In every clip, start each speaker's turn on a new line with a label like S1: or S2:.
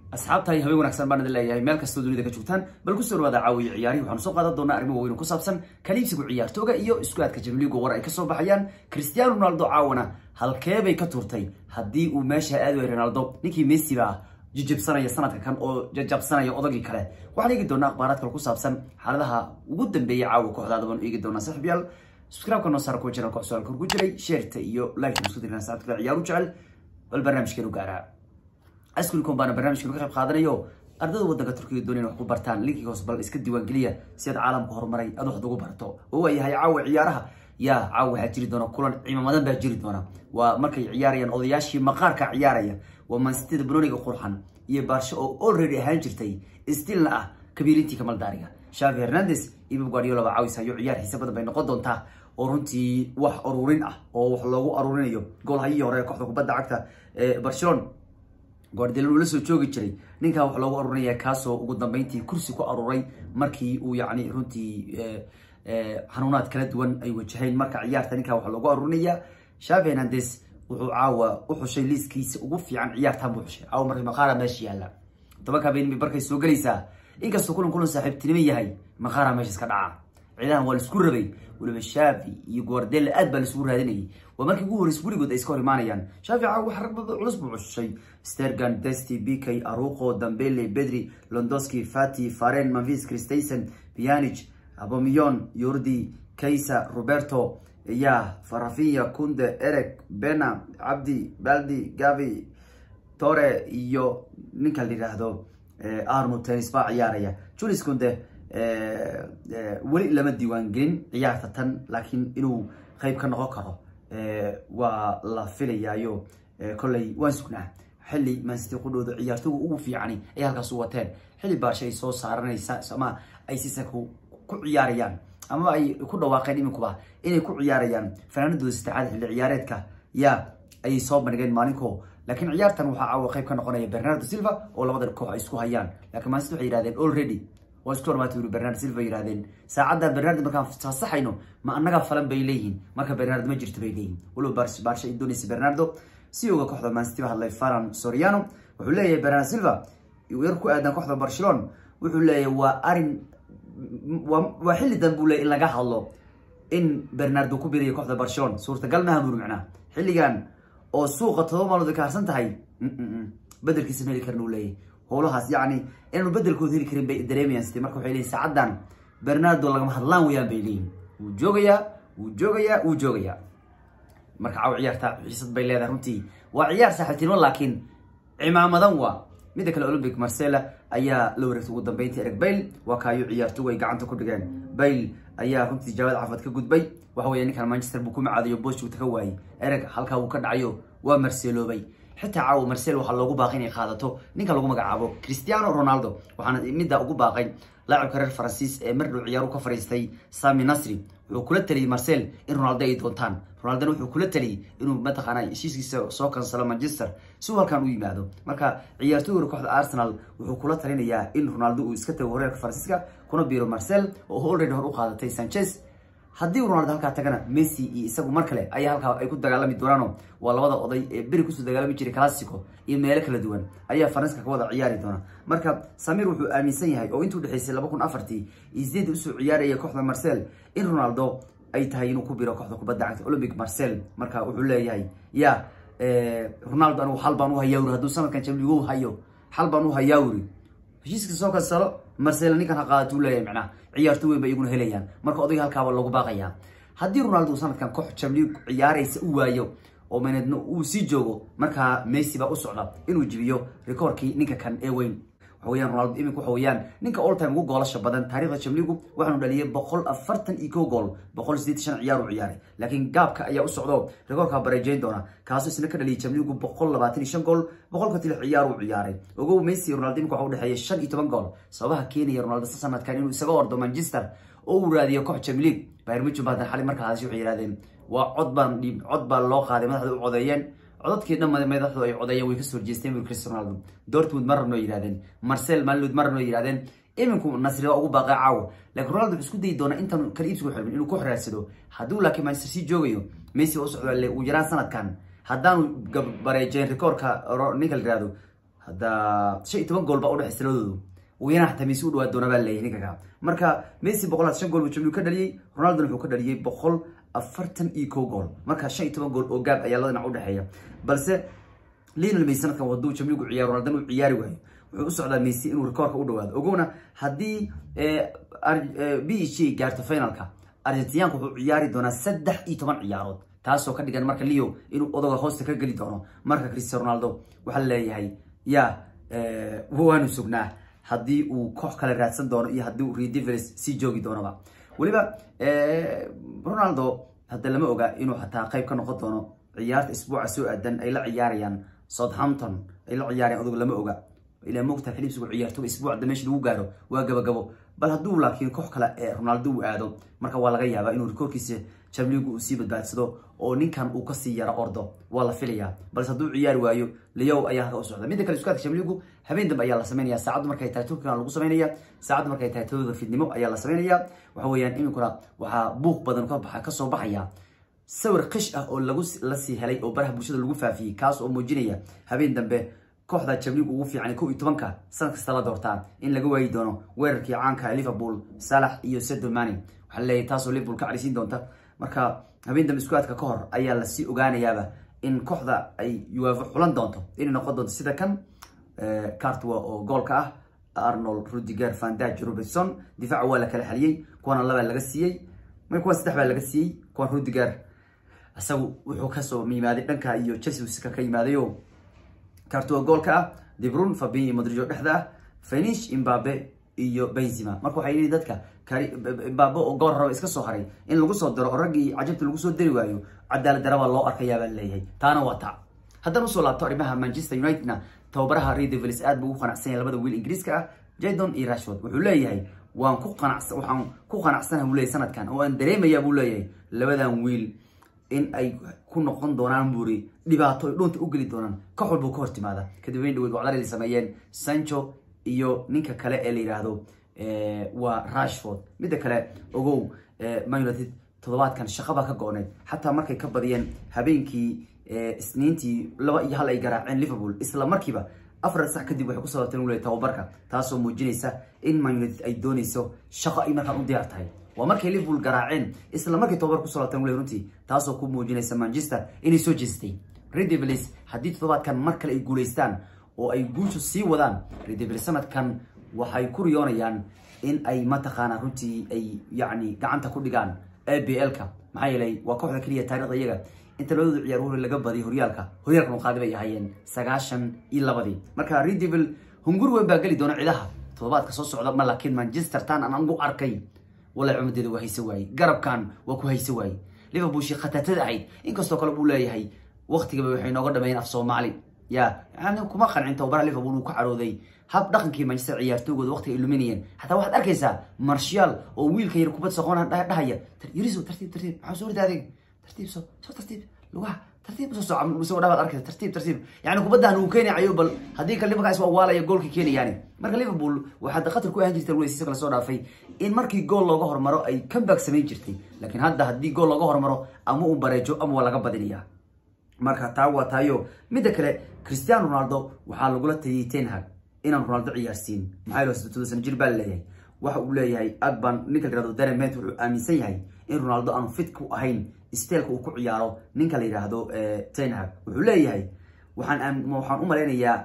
S1: asxaabtahay habeen wanaagsan baan idin leeyahay meel kastoo dunida ka joogtaan bal ku soo dhawaada caawiya ciyaarihi waxaanu soo qaadan doonaa arrimo waaweyn oo ku saabsan kaliibsigu ciyaartooga iyo isku aadka jamliigu war ay kasoo baxayaan cristiano ronaldo caawana halkeebay ka turtay haddii uu meesha aadi waay ronaldo ninkii messi baa jijibsanaya sanadka kan oo jajabsanaya odagii kale waxaan eegi doonaa akhbaaraad kale ku saabsan xaaladaha ugu dambeeya caawa kooxdaada baan eegi doonaa saaxiibyaal subscribe-ka noo saara kuwa channelka wax su-aalka horgu jiray sheerta iyo like isku dirnaa saacad kale ciyaaru jecel bal barnaamijkeenu gaaraa askulicom baana barnaamijkan ka qayb qaadanayo ardada waddanka turkiga doonaya wax ku bartaan linkiga hoos bal iska diiwaangeliya si aad caalamka horumaray aad wax ugu barto oo waa yahay caawa ciyaaraha yaa caawa waxaa jiri doona kulan ciimamadan baa jiri doona waa markay ciyaarayaan odayaashii maqaarka ciyaaraya waa mansitida banoniga qurxan iyo baarsho oo already ahaan jirtay stilna ah kabiirintii kamaldaariga shavi hernandes iyo bib guardiola baa caawis hayo ciyaar xiise badan bay noqon doontaa oo runtii wax aruurin ah oo wax loogu aruurinayo goolhayihii hore kooxda kubadda cagta ee barcelona guardiola uu la soo joogi jiray ninkaa wax loogu aruurinaya kaasoo ugu dambeyntii kursi ku aruuray markii uu yacni runtii xanuunaad kala duwan ay wajaheen marka ciyaarta ninkaa wax loogu aruurinaya shavi hernandes wuxuu caawa u xushay liiskiisa ugu fiican ciyaartan buu xushay caawa markii maqaara meesha yaalla tobanka habeenimi barkay soo gelaysaa inkastoo kulan kulan saaxiibtinimo yahay maqaara meesha iska dhaca ciidahan waa laisku rabay waliba shavi iyo guardela aad baa laisugu raadinayay waa markii ugu horreys weligood ay iska hor imaanayaan shavi caawa wax rag badan culus buu xushay stergan desti bikay aruqo dambele bedri londoski fati faren mavis christensen pianich abomiyon yordi kaysa roberto ya farafinya kunde erek bena cabdi baldi gavi tore iyo ninka la yidhaahdo arno tennis baa ciyaaraya julis kunde weli lama diiwaan gelin ciyaarta tan laakiin inuu qeyb ka noqon karo waa la filayaayo kolley waan sugnaa xilli mansity qudhooda ciyaartoga ugu fiicani ay halkaas u wateen xilli baarsha ay soo saaranaysa ama ay sisa ku ciyaarayaan amaba ay ku dhawaaqeen iminkuba inay ku ciyaarayaan fanaanadooda saddexaad xilli ciyaareedka yaa ayay soo bandhigeen maalinko laakiin ciyaartan waxaa caawa qayb ka noqonaya bernardo silva oo labada koox ay isku hayaan lakiin mansity waxay yihahdeen already waa isku hormaatay uri bernardo silva yihahdeen saacadda bernardo markaan fasaxayno ma annaga falan bay leeyihiin marka bernardo ma jirto bay leeyihin waliba baarsha ay doonaysa bernardo si oga kooxda mansity ba hadlay faran soriano wuxuu leeyahay bernardo silva yar ku aadan kooxda barcelona wuxuu leeyahay waa arin waa xilli dan buu leeyay in laga hadlo in bernardo ku birayo kooxda barcelona suurtagal maha buri macnaha xilligan oo suuqa todoba maalmood ay ka harsan tahay bedelkiisa ma heli karin uu leeyahy howlahaas yacni inaanu bedelkooda heli karin bay dareemayaan site marka waxay leeyihin saacaddan bernardo lagama hadlaan wayaan bay leeyihin wuu joogayaa wuu joogayaa wuu joogayaa marka caaw ciyaarta xiisad bay leedahay runtii waa ciyaar saaxiibtinimo laakiin cimaamadan waa midda kale olympic marcella ayaa la wareegtay ugu dambeyntii ereg bayle waa kaayo ciyaartogu ay gacanta ku dhigeen bayle ayaa runtii jawaad cafad ka gudbay waxa weya ninkan manchester buu ku macaadayo booshuuta ka waayey ereg halkaa uu ka dhacayo waa marseloobay xitaa caawa marcel waxaa loogu baaqay inay qaadato ninka lagu magacaabo cristiano ronaldo waxaana middaa ugu baaqay laacibka reer faransiis ee mar dhow ciyaaru ka fariistay sami nasri wuxuu kula taliyey marcel in ronaldo ay doontaan ronaldona wuxuu kula taliyey inuu mataqaana heshiiskiisa soo kansalo manchester si uu halkan u yimaado marka ciyaartooyga kooxda arsenal wuxuu kula talinayaa in ronaldo uu iska tago horeerka faransiiska kuna biiro marcel oo already hor u qaadatay sanchez haddii ronaldo halkaa tagana messi iyo isagu mar kale ayaa halkaa ay ku dagaalami doonaano waa labada oday ee beri kusoo dagaalami jiray classico iyo meelo kala duwan ayaa faranska ka wada ciyaari doona marka samir wuxuu aaminsan yahay oo intuu dhexeysay laba kun afartii iyo sideed usoo ciyaaraya kooxda marcel in ronaldo ay tahay inuu ku biro kooxda kubadda cagta olympic marcel marka wuxuu leeyahay ya ronaldo anigu xal baan u hayaawri hadduu sanadkan jamligo hayo xal baan u hayaawri heshiiska soo kansalo marcel ninkan ha qaadato u leeyahay macnaha ciyaarto weyn ba iyaguna helayaan marka odayga halkaaba lagu baaqayaa haddii ronaldo uu sanadkan koox jamliig ciyaaraysa u waayo oo maneedna uu sii joogo markaa messi baa u socda inuu jibiyo rikoorkii ninka kan ee weyn waxa weyaan ronaldo imika waxa weeyaan ninka all time ugu goolasha badan taarikhda jamliigu waxaanu dhaliyay boqol afartan iyo ko gool boqol sideetan shan ciyaar uu ciyaaray laakiin gaabka ayaa u socdo rikoorkaa bareejeyn doona kaasoo isna ka dhaliyay jamliigu boqol labaatan iyo shan gool boqolka tili ciyaar uu ciyaaray ogow messi ronaldo imika waxa u dhexeeya shan iyo toban gool sababaha keenaya ronaldo sanadkan inuu isaga ordo manchester oo uu raadiyo koox jamliig bayr muchin baa xali markaa hadashay waxay yidhahdeen waa cod baan dhiib cod baa loo qaaday madaxda u codeeyeen codadkii dhan madaxdu ay codeeyeen way kasoo horjeesteen bur cristiano ronaldo dortmund ma rabno yidhahdeen marcel malud ma rabno yidhahdeen iminku nasri waa ugu baaqay caawa laakiin ronaldo wuxuu isku dayi doonaa intaan kala iibsigu xirmin inuu ku xiraadsado hadduu laakiin manchester sii joogayo messi waa u socdaa le uu yaraan sanadkan haddaanu bareejeen rikoorka ninka la yihahdo hadda shan iyo toban gool baa udhexaysa labadoodu weynaha hataa messi u dhawaa doona baa leeyahay ninka ka marka messi boqol shan gool buu jamligu ka dhaliyey ronaldona wuxuu ka dhaliyey boqol afartan iyo kow gool marka shan iyo toban gool oo gaab ayaa labada dhinac udhexeeya balse lionel messi sanadkan waduu jamligu ciyaaro ronaldona uu ciyaari waayo wuxuu u socdaa messi inuu rekoorka u dhawaado ogowna haddii b e g gaarto finalka argentinaanku wuxuu ciyaari doonaa saddex iyo toban ciyaarood taasoo ka dhigan marka leo inuu odoga hoosta ka geli doono marka cristiano ronaldo waxaa leeyahay ya waanu sugnaa haddii uu koox kale raadsan doono iyo haddii uu redivers sii joogi doonoba weliba ronaldo hadda lama oga inuu xataa qayb ka noqon doono ciyaarta isbuuca soo aadan ay la ciyaarayaan southampton ay la ciyaarayaan odoga lama oga ilaa moogtaa xilibsigu ciyaartoga isbuucda meesha lagu gaaro waa gabagabo bal hadduu laakiin koox kale ee ronaldo uu aado marka waa laga yaabaa inuu rikoorkiisa jamligu uu sii badbaadsado oo ninkan uu kasii yaro ordo waa la filayaa balse hadduu ciyaari waayo leyow ayaa halka u socda midda kale iskaadka jamligu habeen dambe ayaa la sameynaya saacaddu markay tahay turkigan lagu sameynaya saacaddu markay tahay todooda fidnimo ayaa la sameynaya waxa weeyaan iminkuna waxaa buuq badan ka kasoo baxaya sawir qish ah oo lagu lasii helay oo baraha bulshada lagu faafiyey kaas oo muujinaya habeen dambe kooxda jamligu ugu fiican kow iyo tobanka sanad kasta la doortaa in laga waayi doono weerarkii caanka liverpool salax iyo sedo mani waxaa leeyahay taasoo liverpool ka carisiin doonta marka habeen dambe iskuadka ka hor ayaa lasii ogaanayaaba in kooxda ay uefa xulan doonto inay noqon doonto sida kan cartwa oo goolka ah arnold rudiger vandage robertson difaaca waa la kala xaliyey kuwana labaa laga siiyey kuwan saddex baa laga siiyey kuwan rudiger isagu wuxuu kasoo yimaaday dhanka iyo chelsea ka yimaadayo cartua goolka ah debrun fabin modrigo dhexda ah fenish imbabe iyo benzima marka waxay yihi dadka imbabe oo goor raba iska soo haray in lagu soo diro oo raggii cajabta lagu soo dari waayo cadaalad darabaa loo arkayaabaa leeyahay taana waa ta haddana usoo laabto arrimaha manchester unitedna tababaraha redevils aad buu ugu qanacsan yahay labada wiil ingiriiska ah jadon iyo rashford wuxuu leeyahay waan ku qanacsan waxaan ku qanacsanaha buu leeyahay sanadkan oo aan dareemayaa buu leeyahay labadan wiil in ay ku noqon doonaan buuri dhibaato ay dhunta u geli doonaan koox walbuu ka hor timaada kadib weyn dhaweyd wacdar ay sameeyeen sancho iyo ninka kale ee la yidhaahdo waa rashford midda kale ogow man united toddobaadkan shaqabaa ka go-need xataa markay ka badiyeen habeenkii isniintii laba iyo hal ay garaaceen liverpool isla markiiba afar sax kadib waxay kusoo laabteen ule tababarka taasoo muujinaysa in man united ay doonayso shaqo ay markaan u diyaar tahay waa markay liverpool garaaceen isla markay tababar kusoo laabteen ule runtii taasoo ku muujinaysa manchester inay soo jeestay redevils haddii toddobaadkan mar kale ay guulaystaan oo ay guushu sii wadaan redevils sanadkan waxay ku riyoonayaan in ay mataqaanaa runtii ay yacni gacanta ku dhigaan a b l-ka maxaa yeelay waa kooxda keliya taarikhda iyaga inta labadooda ciyaar hore laga badiyay horyaalka horyaalka muqaadi bay ahaayeen sagaashan iyo labadii marka redevil hungur weyn baa geli doona cidaha toddobaadka soo socda ma laakiin manchester tan aan angu arkay walahi cumadeeda waa hayse waayey garabkan waa ku hayse waayey liverpool shii khatatada ahayd inkastoo kale buu leeyahay waktigaba waxay nooga dhameeyeen af soomaali ya yani kuma qancin tababaraha liverpool uu ka carooday hab dhaqankii manchester ciyaartoygooda waqtiga ay luminayeen xataa waxaad arkaysaa marshal oo wiilka yar kubad soqona dhahaya yariso tartiib tartiib maxaa soo rida adeeg tartiib soo soo tartiib lugaha tartiib soo soco isagoo dhabaad arkaysa tartiib tartiib yani kubaddan uu keenayo bal haddii kale markaas waa waalaya goolka keenayaani marka liverpool waxaad khatar ku ahaan jirtay weysiisa kala soo dhaafay in markii gool looga hormaro ay comeback samayn jirtay laakiin hadda haddii gool looga hormaro ama uu bareejo ama waa laga badinayaa marka taa waa taayo midda kale cristiano ronaldo waxaa lagula taliyey tenhag inaan ronaldo ciyaarsiin maxaa yeele sidoo san jir baa leeyahay waxa uu leeyahay agban ninka la yihahdo daremet wuxuu aaminsan yahay in ronaldo aanu fit ku ahayn steelka uu ku ciyaaro ninka la yidhaahdo tenhag wuxuu leeyahay waxaan waxaan u malaynayaa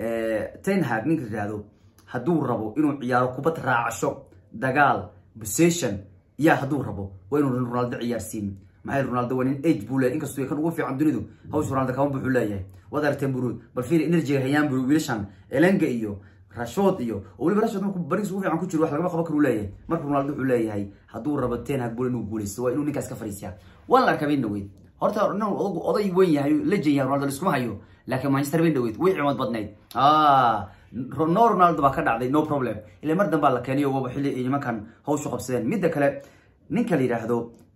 S1: tenhag ninka la yihahdo hadduu rabo inuu ciyaaro kubad raacasho dagaal possession yaa hadduu rabo waa inuu ronaldo ciyaarsiin maxay ronaldo waa nin age buu leeyahay inkastoo kan ugu fiican dunidu hawsha ronaldo kama buuxuu leeyahay waad aragteen buru bal fiir energyga hayaan buru wiilashan elenga iyo rashford iyo oo weliba rashford markuu bariis ugu fiican ku jiro wax lagama qaban karu leeyahay marka ronaldo wuxuu leeyahay hadduu rabo ten hag bul inuu guulaysto waa inuu ninkaas ka fariisiyaa waan la arkaa bayn dhaweyd horta nin oday weyn yahay lejan yahay ronaldo liskuma hayo laakiin manchester bayn dhaweyd way cimood badnayd no ronaldo baa ka dhacday no problem ilaa mar dambaa la keeniyo waba xilli ay nimankan hawshu qabsadeen midda kale ninka la yidhaahdo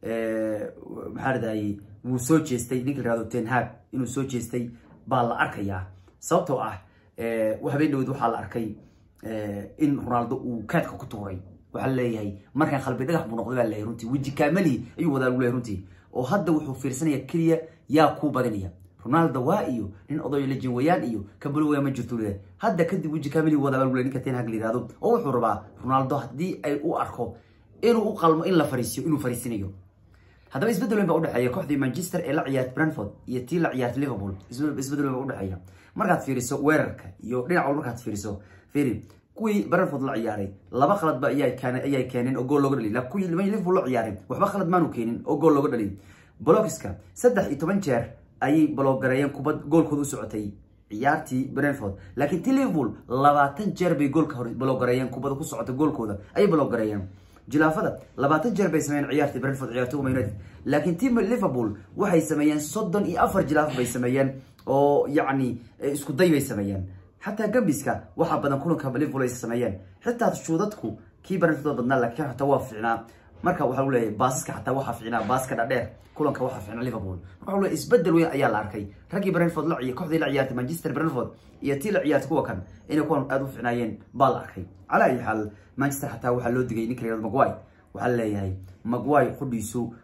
S1: maxaa radayay wuu soo jeestay ninka la yihahdo ten hag inuu soo jeestay baa la arkayaa sababtoo ah habeen dhaweyd waxaa la arkay in ronaldo uu kaadka ku tuuray waxaa leeyahay markaan qalbi dhagax buu noqday baa leeyahay runtii weji kaamali ayuu wadaa lagu leeyahay runtii oo hadda wuxuu fiirsanaya keliya yaa kuu badinaya ronaldo waa iyo nin odayo lejin wayaan iyo kabuli waya ma jirto leeyahay hadda kadib weji kamili wadabaa lagu leey ninka ten hag la yihahdo oo wuxuu rabaa ronaldo haddii ay u arko inuu u qalmo in la fariisiyo inuu fariisinayo haddaba isbedel weyn baa udhexeeya kooxdii manchester ee la ciyaartay brentford iyo tii la ciyaartay liverpool isbedel weyn baa udhexeeya markaad fiiriso weerarka iyo dhinac walba markaad fiiriso fiiri kuwii brentford la ciyaaray laba khaladba ayay keeneen oo gool looga dhaliy kuwii liverpool la ciyaaray waxba khalad maanu keenin oo gool looga dhaliy blockiska saddex iyo toban jeer ayay baloogareeyeen kubad goolkooda u socotay ciyaartii brentford laakiin ti liverpool labaatan jeer bay goolka hore baloogareeyeen kubada ku socota goolkooda ayay baloogareeyeen jilaafada labaatan jeer bay sameeyeen ciyaartii brentford ciyaartooga united laakiin team liverpool waxay sameeyeen soddon iyo afar jilaaf bay sameeyeen oo yacni isku day bay sameeyeen xataa gambiska waxaa badan kulanka liverpool ay sameeyeen xitaa shuudadku kii brentford badnaa laakiin xataa waa fiicnaa marka waxaa leeyahay baasaska xataa waxaa fiicnaa baaska dhadheer kulanka waxaa fiicnaa liverpool marka leeyahay isbedel weyn ayaa la arkay raggii brentford la ciyaar kooxdii la ciyaartay manchester brentford iyo tii la ciyaartay kuwa kan inay kuwan aada u fiicnaayeen baa la arkay calaa ayi xaal manchester xataa waxaa loo digay ninka layihahdo magway waxaa leeyahay magway qudhiisu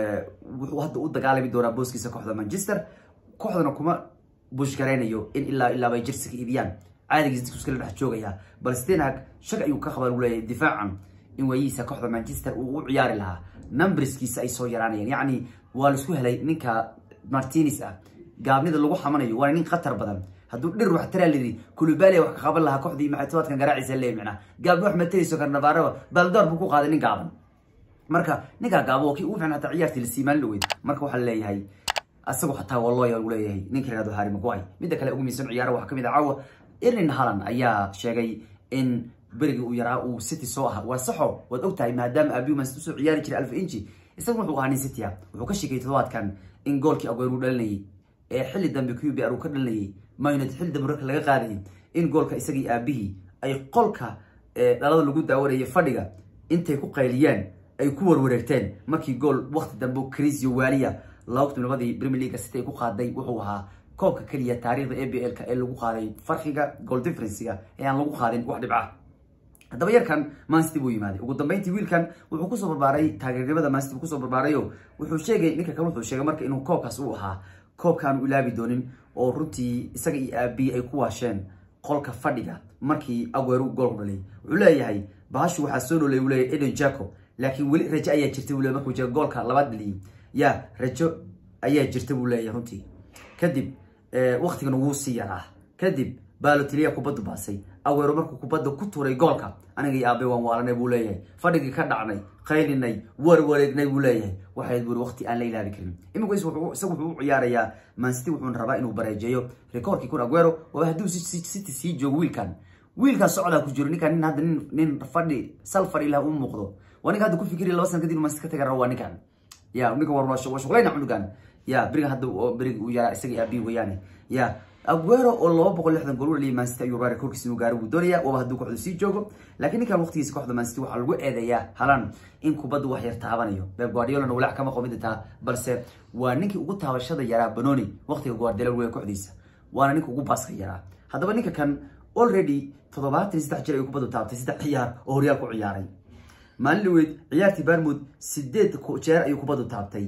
S1: wuxuu hadda u dagaalami doonaa booskiisa kooxda manchester kooxdana kuma bushgaraynayo in ilaa ilaa bay jersiga iibiyaan caadigiis dadku iskala dhex joogaya balse ten hag shag ayuu ka qabaa lagu leeyahay difaacan in waayihiisa kooxda manchester uu u ciyaari lahaa numberskiisa ay soo yaraanayeen yacni waa laisku helay ninka martinis ah gaabnida lagu xamanayo waana nin khatar badan hadduu dhir wax taraa lidi kulubaalia wax ka qaban lahaa kooxdii maxatobaadkan garaaciisa leey micnaa gaabni wax matarayso karnabaaraba baldoor buu ku qaaday nin gaaban marka ninkaa gaabo waa kii ugu fiican hataa ciyaartii lasii maalin dhaweyd marka waxaa leeyahay asagoo xataa waa looya lagu leeyahay ninka yihahdo harry maguay midda kale ugu miisan ciyaara waxaa kamid ah caawa erlin halland ayaa sheegay in berigii uu yaraa uu city soo aha waa saxo waad og tahay maadaama abiu man usoo ciyaari jiray alfa inchi isagu wuxuu ahaa nin city ah wuxuu ka sheegay todobaadkan in goolkii agoer uu dhalinayay ee xilli dambe q b r uu ka dhalinayay mayunad xilli dambe marka laga qaadayay in goolka isagii aabihii ay qolka dhalada lagu daawanayay fadhiga intay ku qayliyaan ay ku warwareegteen markii gool wakti dambe crisio waaliya laba kun labadii premier league city ay ku qaaday wuxuu ahaa koobka keliya taariikhda a b l-ka ee lagu qaaday farqiga goal differencega ee aan lagu qaadin wax dhibca haddaba yarkan mancity buu yimaaday ugu dambeyntii wiilkan wuxuu kusoo barbaaray taageernimada mancity buu kusoo barbaarayo wuxuu sheegay ninka kan wuxuu sheegay marka inuu koobkaas uu ahaa koobkaan u ilaabi doonin oo runtii isaga iyo aabiyi ay ku waasheen qolka fadhiga markii agueru goolku dhalay wuxuu leeyahay bahashu waxaa soo dhoolay uu leeyahay eden jaco laakiin weli rajo ayaa jirta buu leeyahay markuu jira goolka labaad dhaliyay ya rajo ayaa jirta buu leeyahay runtii kadib waktigan wuu sii yaraa kadib balotiliya kubaddu baasay aweero markuu kubadda ku tuuray goolka aniga iyo aabe waan waalanay buu leeyahay fadhigii ka dhacnay qaylinay warwareegnay buu leeyahay waxayd buri waqti aan la ilaabi karin iminku isagu wuxuu u ciyaarayaa mancity wuxuuna rabaa inuu bareejeeyo rekoorkii kun aguero waa hadduu city sii joogo wiilkan wiilkan socdaa ku jiro ninkan nin hadda nin nin fadhi sal fadhi lah u muuqdo waa ninka hadda ku fikiriya laba sana kadib mancity ka taga rabo waa ninkan ya ninkan war waa shuqlayna cunugan ya beriga hadda beriga uu yaraa isaga aabi weyaane ya aguero oo laba boqol lixdan gool u dhaliyay mancity ayuu rabaa rekoorkiisa inuu gaaro buu doonaya waaba hadduu kooxda sii joogo laakiin ninkan waqtigiisa kooxda mancity waxaa lagu eedeeyaa halan in kubaddu wax yar taabanayo beb guardiolana walaac kama qomida taa balse waa ninkii ugu taabashada yaraa banoni waqtiga guardiola weya kooxdiisa waana ninka ugu baaska yaraa haddaba ninka kan already toddobaatan iyo saddex jir ayuu kubaddu taabtay saddex ciyaar oo horyaal ku ciyaaray maalin dhaweyd ciyaartii barmud sideed jeer ayuu kubaddu taabtay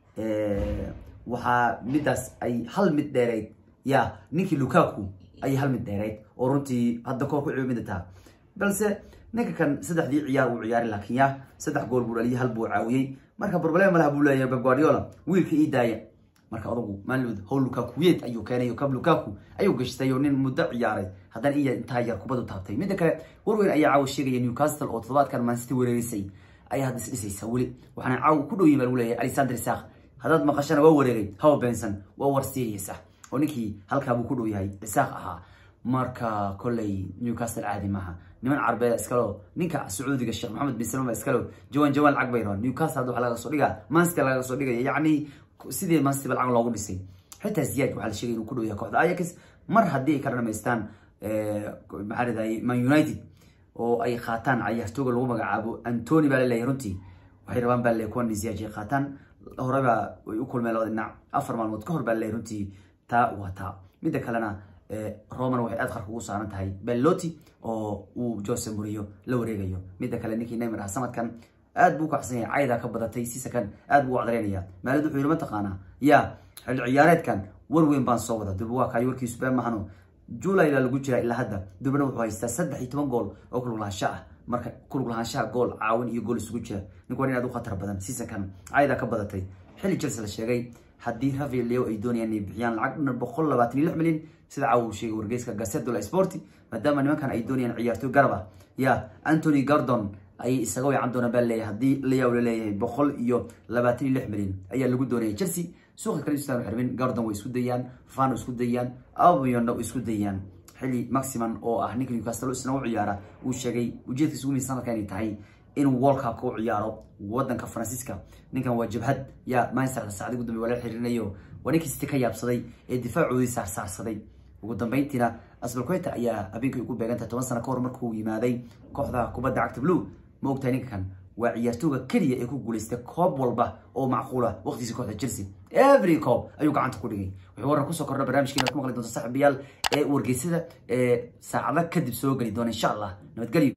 S1: waxaa midaas ay hal mid dheereyd ya ninkii lukaku ayay hal mid dheereyd oo runtii hadda koor ku ciimidataa balse ninka kan saddexdii ciyaar uu ciyaaray laakiin ya saddex gool buu dhaliyay hal buu caawiyey marka problem malaha buu leeyahay beb guardiola wiilka ii daaya marka adugu maalin howl lukakuyeed ayuu keenay kab lukaku ayuu gashtay oo nin muddo ciyaaray haddana iya intaa yar kubaddu taabtay midda kale warweyn ayaa caawa sheegaya newcastle oo toddobaadkan mancity wereerisay ayaa hadda isdhisaysa weli waxaana caawa ku dhow yihin baa lagu leeyahay alexander isaq haddaad maqashana waa wareegay hawa benson waa war serious ah oo ninkii halkaabuu ku dhow yahay isaaq ahaa marka kolley newcastle caadi maaha niman carbeed iskalo ninka sacuudiga sheekh maxamed bin salman iskalo jawan jawan lacag bay rabaan newcastle hadda waxaa laga soo dhigaa mancity laga soo dhigaya yacni sidii mancity ba lacag loogu dhisay xitaa ziyaad waxaa la sheegay inuu ku dhow yahay kooxda ajax mar haddii ay kala dhamaystaan maxaa ridahay man united oo ay qaataan cayaartooga lagu magacaabo antony baa laleeyahay runtii waxay rabaan baa laleeyahay kuwan ziyaaj ay qaataan horeba way u kulmeen labada dhinac afar maalmood ka hor baa laleeyahay runtii taa waa taa midda kalena roman waxay aad qarka ugu saaran tahay belloti oo uu jose murillo la wareegayo midda kale ninkii neymar ah sanadkan aad buu kacsan yahay caydaa ka badatay sisakan aad buu u cadareynaya maalid wuxuu yidhi mataqaanaa ya xilli ciyaareedkan war weyn baan soo wada dib waa kaayo warkiisu been mahano july baa lagu jiraa ilaa hadda dubna wuxuu haystaa saddex iyo toban gool oo kulug lahaansho ah marka kulug lahaanshaha gool caawin iyo gool isugu jira ninku waa in aad u khatar badan seasonkan caydaa ka badatay xilli chelsea la sheegay haddii rafael leo ay doonayaan inay bixiyaan lacag dhan boqol labaatan iyo lix milyan sida caawa uu sheegay wargeyska gaseto la sporti maadaama nimankan ay doonayaan ciyaartoy garab ah ya anthony gardon ayay isaga weecan doonaan baa leeyahay haddii layaw la leeyahay boqol iyo labaatan iyo lix milyan ayaa lagu doonaya chelsea suuqa kale istaan xirmin gardon way isku dayaan fano isku dayaan aubiyonna isku dayaan xilli maximan oo ah ninka newcastle isna u ciyaara uu sheegay ujeedkiisa ugu miisan halka inay tahay inuu world cupka u ciyaaro wadanka faransiiska ninkan waa jabhad yaa manchester saacadi ugu dambe waa la xiriirinayo waa ninkii city ka yaabsaday ee difaacoodii saarsaarsaday ugu dambeyntiina asbalqueta ayaa habeenkii ugu beegantahay toban sano ka hor markuu yimaaday kooxda kubadda cagta blue ma ogtahay ninkan waa ciyaartooga keliya ee ku guuleystay koob walba oo macquula waqtigiisa kooxda chelsea every coob ayuu gacanta ku dhigay wuxuu waran kusoo kordha barnaamijkeena ku maqli doonta saaxiibayaal ee wargeysada ee saacada kadib soo geli doona insha allah nabadgelyo